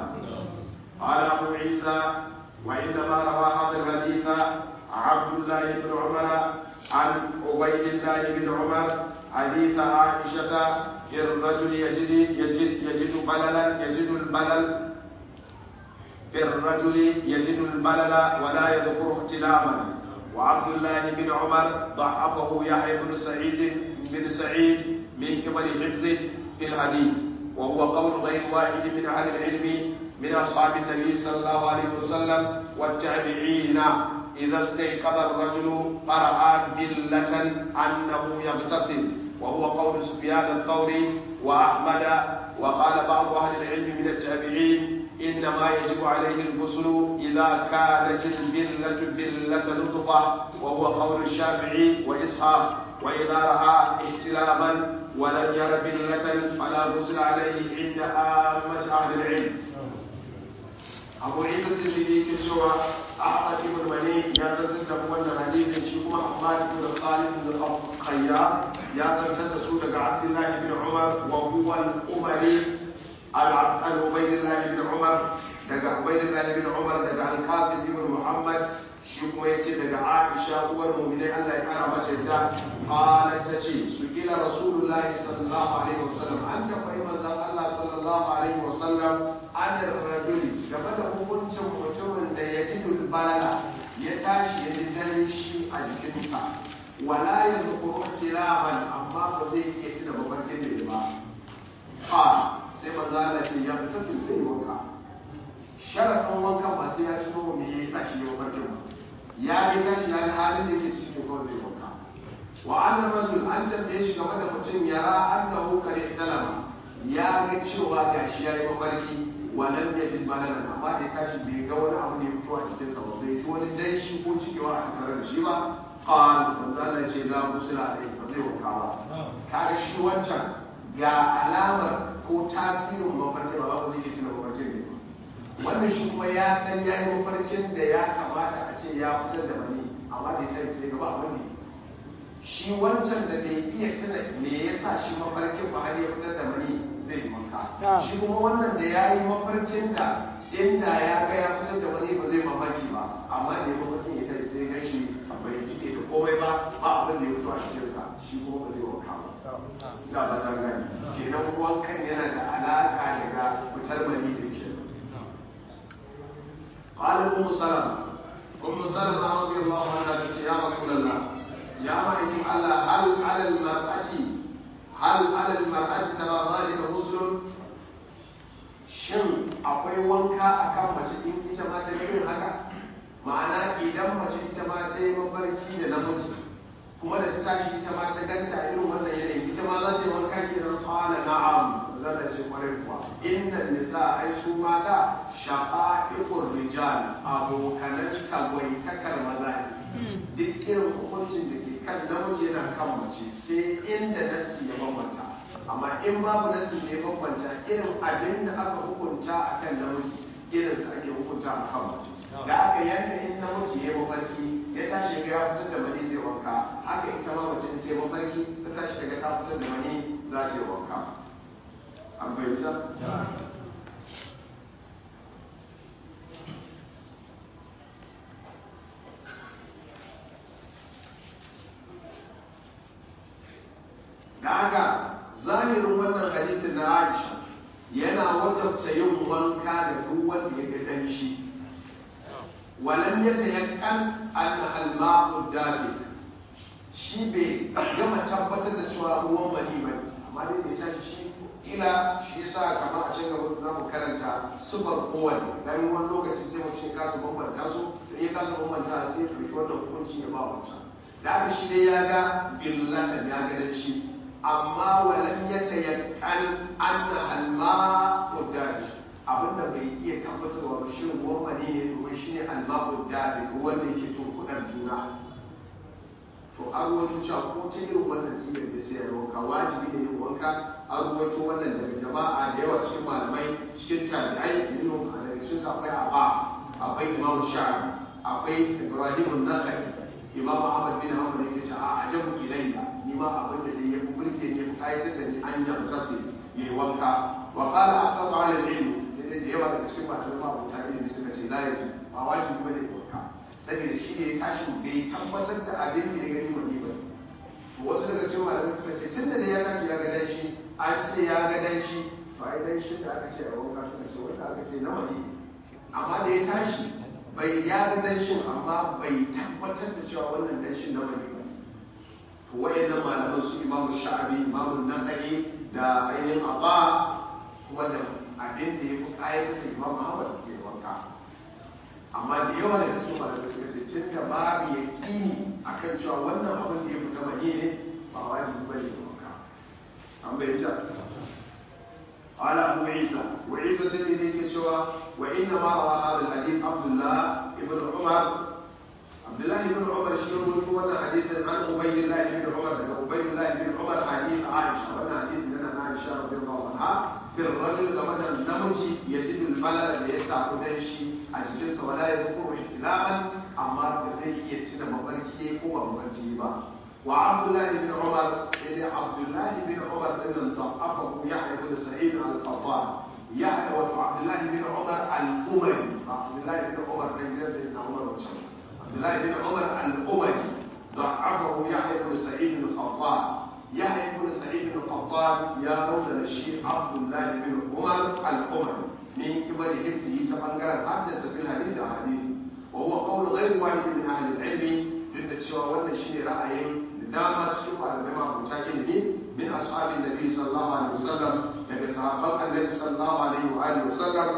قال ابو عيسى وانما روى هذا الحديث عبد الله بن عمر عن عبيد الله بن عمر حديث عائشه الرجل يجد يجد يجد بللا يجد البلل في الرجل يجد الملل ولا يذكر احتلاما وعبد الله بن عمر ضعفه يحيى بن سعيد بن سعيد من قبل حفظه في الحديث وهو قول غير واحد من اهل العلم من اصحاب النبي صلى الله عليه وسلم والتابعين اذا استيقظ الرجل قرأ بلة انه يغتسل وهو قول سفيان الثوري واحمد وقال بعض اهل العلم من التابعين إنما يجب عليه الغسل إذا كانت البلة بلة لطفة وهو قول الشافعي وإسحاق وإذا رأى احتلاما ولم ير بلة فلا غسل عليه عند عامة أهل العلم أبو عيسى الترمذي كشوى أحمد بن مني يا زنتن da wannan hadisin shi kuma Ahmad ibn Khalid ibn Khayyar ya zantar da su daga Abdullah ibn Umar wa huwa al-Umari عن عبيد الله بن عمر دقى عبيد الله بن عمر دقى القاسم بن محمد shi kuma ya ce daga aisha uwar muminai Allah ya kara mace da qalat ta ce su kila rasulullahi sallallahu alaihi wasallam an tambayi manzon Allah sallallahu alaihi wasallam an rajuli game da hukuncin mutumin da ya ji balala ya tashi ya ji danshi a jikinsa wala yadhkuru tiraman amma ba zai iya tuna mafarkin da ba qala sai manzo Allah ce ya fita sun zai wanka sharaɗin wankan ba sai ya tuno me ya sa shi ya farkin ba ya yi tashi ya halin da yake cikin kawai zai wanka wa anna rajul an tambaye shi game da mutum yara annahu kare talama ya ga cewa gashi ya yi mafarki wa lam yajid balalan amma da ya tashi bai ga wani abu ne fito a cikin sa ba bai ji wani danshi ko cikewa a tattare da shi ba qal manzo Allah ce la musula alai ba zai wanka ba kaga shi wancan ga alamar ko tasirin mafarki ba ba zai iya tuna mafarkin ne wannan shi kuma ya san ya yi mafarkin da ya kamata a ce ya fitar da mani amma da ya tare sai gaba abin ne shi wancan da bai iya tuna me ya sa shi mafarkin ba har ya fitar da mani zai yi wanka shi kuma wannan da ya yi mafarkin da inda ya ga ya fitar da mani ba zai mamaki ba amma da ya mafarkin ya tare sai gan shi bai jike da komai ba ba abin da ya fito a cikinsa shi kuma ba zai wanka ba ina ba ta gani kenan wankan yana da alaka daga fitar mani da ke قال ام سلمة ام سلمة رضي الله عنها تقول يا رسول الله يا معي على هل على المرأة هل على المرأة ترى ذلك غسل shin akwai wanka akan mace in ita ma ta irin haka ma'ana idan mace ita ma ta yi mafarki da namiji kuma da ta tashi ita ma ta ganta irin wannan yanayi ita ma za ta yi wanka kenan qala na'am zata ce kwarai kuwa inna nisa ai su mata shaqa'iqur rijal abokanan tagwaitakar maza ne duk irin hukuncin da ke kan namiji yana kan mace sai inda nassi ya bambanta amma in babu nassi ne ya bambanta irin abin da aka hukunta a kan namiji irin sa ake hukunta a kan mace da aka yanda in namiji ya mafarki ya tashi ga ya fitar da mani zai wanka haka ita ma mace ce mafarki ta tashi daga ta fitar da mani za ta yi wanka an fahimta da haka zahirin wannan hadisin na Aisha yana wajabta yin wanka da duk wanda ya ga danshi walam ya tayakkan an al-ma'u dafi shi bai gama tabbatar da cewa ruwan mani bane amma dai da ya tashi shi ila shi yasa kamar a cikin gaba za mu karanta sufar kowane dan wani lokaci sai mu ce kasa bambanta su in ya kasa bambanta sai ya ɗauki wannan hukunci ya ba wancan da aka shi dai ya ga billatan ya ga dan shi amma walam ya tayakkan anna alma udari abinda bai iya tabbatarwa ba shi ruwan mani ne domin shi ne alma udari ruwan da yake tunkuɗar juna to an ruwaito cewa ko ta irin wannan sigar da sai ya wanka wajibi ne yin wanka an ruwaito wannan daga jama'a da yawa cikin malamai cikin tabi'ai minhum a daga cikin akwai aba akwai imam sha'abi akwai ibrahim an-nakhai imam ahmad bin hanbal yake cewa a ajabu ilayya ni ma abin da ya fi burge ne fi kayatar da ni an yamtasi yayi wanka wa qala aqab ala al-ilm sai dai da yawa daga cikin malamai ma abuta ilimi suka ce la yaji ba wajibi bane wanka saboda shi ne ya tashi bai tabbatar da abin da ya gani wani ba wasu daga cikin malamai suka ce tun da ya tashi ya ga danshi an ce ya ga danshi to ai danshin da aka ce a wanka suka ce wanda aka ce na wani amma da ya tashi bai ya ga danshin amma bai tabbatar da cewa wannan danshin na wani ba to wayannan malaman su imamu sha'abi imamu nasa'i da ainihin abba kuma da abin da ya fi kayatar da imamu ahmad ke wanka amma da yawa daga cikin malamai suka ce tun da babu ya ƙini a kan cewa wannan abin da ya fita mani ne ba wajibi ba ne wanka an bayyana قال أبو عيسى وعيسى الترمذي كشوى وإنما روى هذا الحديث عبد الله بن عمر عبد الله بن عمر شيخ وانا حديثا عن أبي الله بن عمر أبي الله بن عمر حديث عائشة وانا حديث من عائشة رضي الله عنها في الرجل كما النمج يجد البلد ليسع دنشي أجلس ولا يذكر احتلاما أما زي يتنا مبركي هو مبركي با وعبد الله بن عمر سيدي عبد الله بن عمر ان ضعفه يحيى بن سعيد على القطان يحيى وعبد الله بن عمر الامري عبد الله بن عمر بن سيدنا عمر وشمس عبد الله بن عمر الامري ضعفه يحيى بن سعيد القطان يحيى بن سعيد القطان يا رجل الشيخ عبد الله بن عمر الامري من قبل حفظه تبنغر حدث في الحديث حديث وهو قول غير واحد من اهل العلم duk da cewa wannan shine ra'ayin dama cikin malamai mabuta ilimi min ashabin nabi sallallahu alaihi wasallam daga sahabban annabi sallallahu alaihi wa alihi wasallam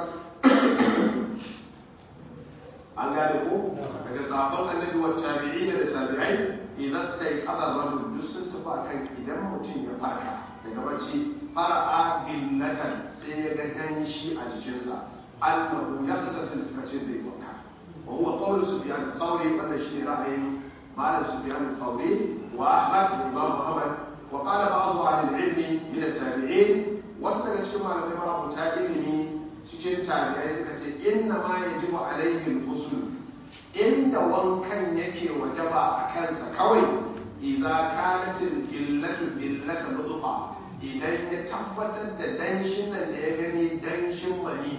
an gane ko daga sahabban annabi wa tabi'in da tabi'ai idan sai qadar rajul duk sun tafi akan idan mutum ya farka daga bacci fara'a billatan sai ya ga danshi a jikinsa annahu ya tasiri suka ce zai wanka wa huwa qawlu sufyan thawri wannan shine ra'ayin مال سفيان الثوري واحمد الامام محمد وقال بعض اهل العلم من التابعين wasu daga cikin malamai ma'abuta ilimi cikin tabi'ai suka ce inna ma yajibu alaihi al-ghusl inda wankan yake wajaba a kansa kawai idza kanat al-illatu illata nutfa idan ya tabbatar da danshin nan da ya gani danshin mani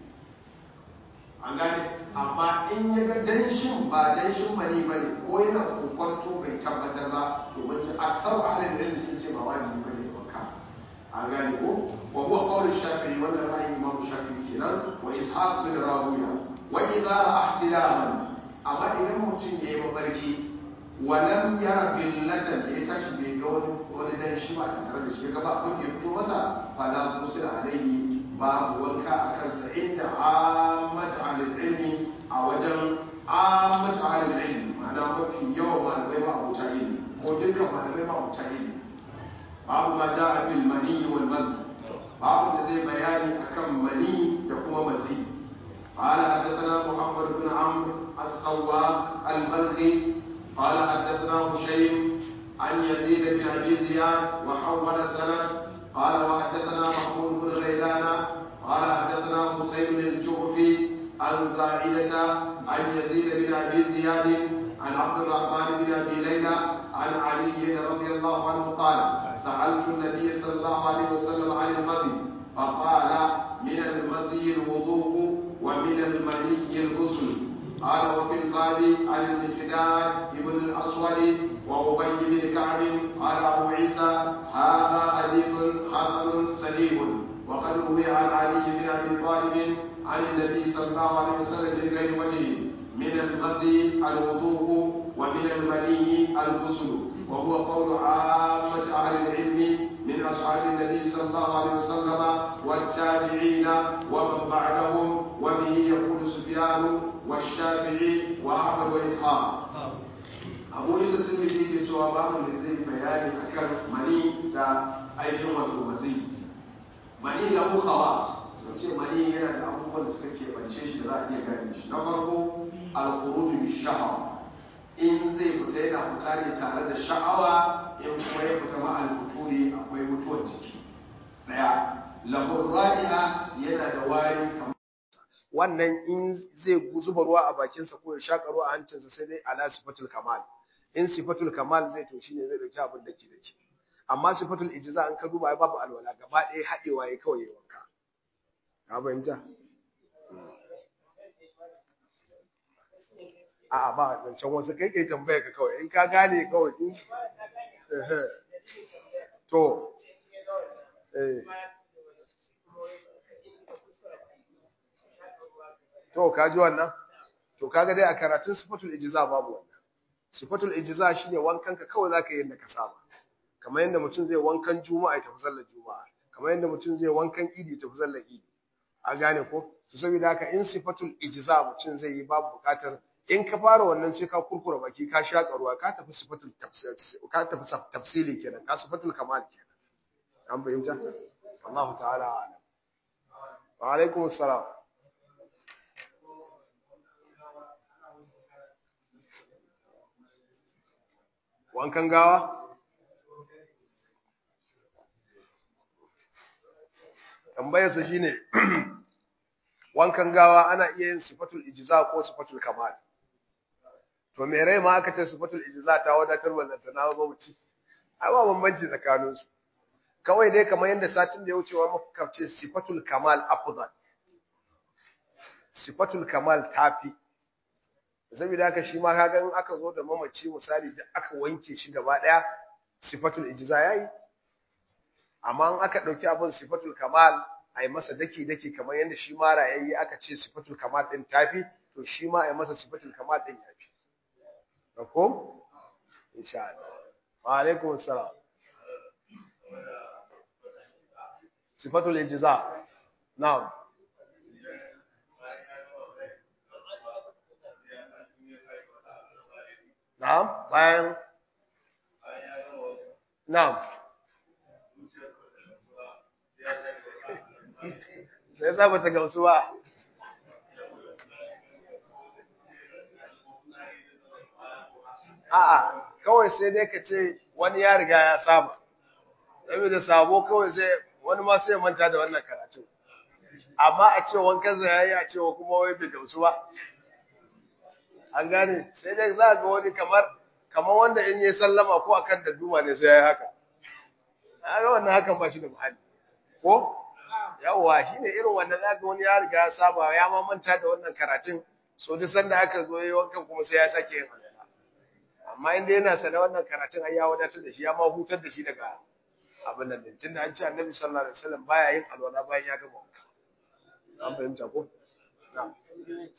an gane amma in ya ga danshin ba danshin mani ba ne ko yana kokwanto bai tabbatar ba domin ji aksar ahalin ilmi sun ce ba wajibi ba ne wanka an gane ko wa huwa qawl shafi'i wannan ra'ayin imam shafi'i kenan wa ishaq bin rawiya wa idza ra'a ihtilaman amma idan mutum ya yi mafarki wa lam yara billatan ya tashi bai ga wani wani danshi ba tare da shi ga ba abin da ya fito masa fala kusila alaihi babu wanka a kansa inda ammatu ahlul ilmi a wajen ammatu ahlul ilmi ma'ana mafi yawan malamai ma abuta ilmi ko dukkan malamai ma abuta ilmi babu ma ja'a bil mani wal mazi babu da zai bayani akan mani da kuma mazi قال حدثنا محمد بن عمرو السواق البلخي قال حدثنا هشيم عن يزيد بن ابي زياد وحول سند قال وحدثنا محمود بن غيلان قال حدثنا حسين الجعفي عن زائدة عن يزيد بن ابي زياد عن عبد الرحمن بن ابي ليلى عن علي رضي الله عنه قال سألت النبي صلى الله عليه وسلم عن المذي فقال من المزي الوضوء ومن المني الغسل قال وفي الباب عن المقداد بن الاسود وابي بن كعب قال ابو عيسى هذا حديث حسن صحيح وقد روي عن علي بن ابي طالب عن النبي صلى الله عليه وسلم من غير وجه من المزي الوضوء ومن المني الغسل وهو قول عامة أهل العلم من أصحاب النبي صلى الله عليه وسلم والتابعين ومن بعدهم وبه يقول سفيان والشافعي وأحمد وإسحاق أبو عيسى الترمذي ke cewa babu da zai bayani akan mani da aikin wato mazi mani da mu khawas sun ce mani yana da abubuwan da suka keɓance shi da za a iya gane shi na farko al-khuruj bi shahawa in zai fita yana fita ne tare da sha'awa in kuma ya fita ma al-futuri akwai mutuwar jiki daya lahur ra'iha yana da wari kamar wannan in zai zuba ruwa a bakinsa ko ya shaƙa ruwa a hancinsa sai dai ala sifatul kamal in sifatul kamal zai to shine zai dauki abin da ke da ke amma sifatul ijza an ka duba babu alwala gaba ɗaya haɗewa ya kawai ya wanka ka fahimta a ba zancen wasu kai kai tambaya ka kawai in ka gane kawai in to eh to ka ji wannan to kaga dai a karatun sifatul ijza babu wannan sifatul ijza shine wankan ka kawai zaka yi yadda ka saba kamar yadda mutum zai wankan juma'a ya tafi sallar juma'a kamar yadda mutum zai wankan idi ya tafi sallar idi a gane ko to saboda haka in sifatul ijza mutum zai yi babu bukatar in ka fara wannan sai ka kurkura baki ka shaka ruwa ka tafi sifatul tafsir ka tafi tafsili kenan ka sifatul kamal kenan an fahimta Allah ta'ala a'lam wa alaikum assalam wankan gawa tambayarsa shine wankan gawa ana iya yin sifatul ijza ko sifatul kamal to me rai ma aka ce sifatul ijza ta wadatar wannan ta nawo mamaci ai ba bambanci tsakanin su kawai dai kamar yadda satin da ya wuce wa muka ce sifatul kamal afdal sifatul kamal tafi saboda haka shi ma kaga in aka zo da mamaci misali da aka wanke shi gaba daya sifatul ijza yayi amma in aka dauki abin sifatul kamal ai masa daki daki kamar yadda shi ma rayayye aka ce sifatul kamal din tafi to shi ma ai masa sifatul kamal din yafi mafhum insha Allah wa alaikum assalam sifatul ijza na'am na'am bayan na'am sai za ba ta gamsu ba a'a kawai sai dai ka ce wani ya riga ya saba saboda sabo kawai sai wani ma sai manta da wannan karatu amma a ce wankan yayi a cewa kuma wai bai gamsu ba an gane sai dai za ga wani kamar kamar wanda in yi sallama ko akan da duma ne sai yayi haka ga wannan hakan ba shi da muhalli ko yawwa shine irin wannan za ga wani ya riga ya saba ya ma manta da wannan karatun so duk sanda aka zo yi wankan kuma sai ya sake yin amma inda yana sana wannan karatun ai ya wadatar da shi ya ma hutar da shi daga abin nan din tunda an ce annabi sallallahu alaihi wasallam baya yin alwala bayan ya gama wanka an fahimta ko na'am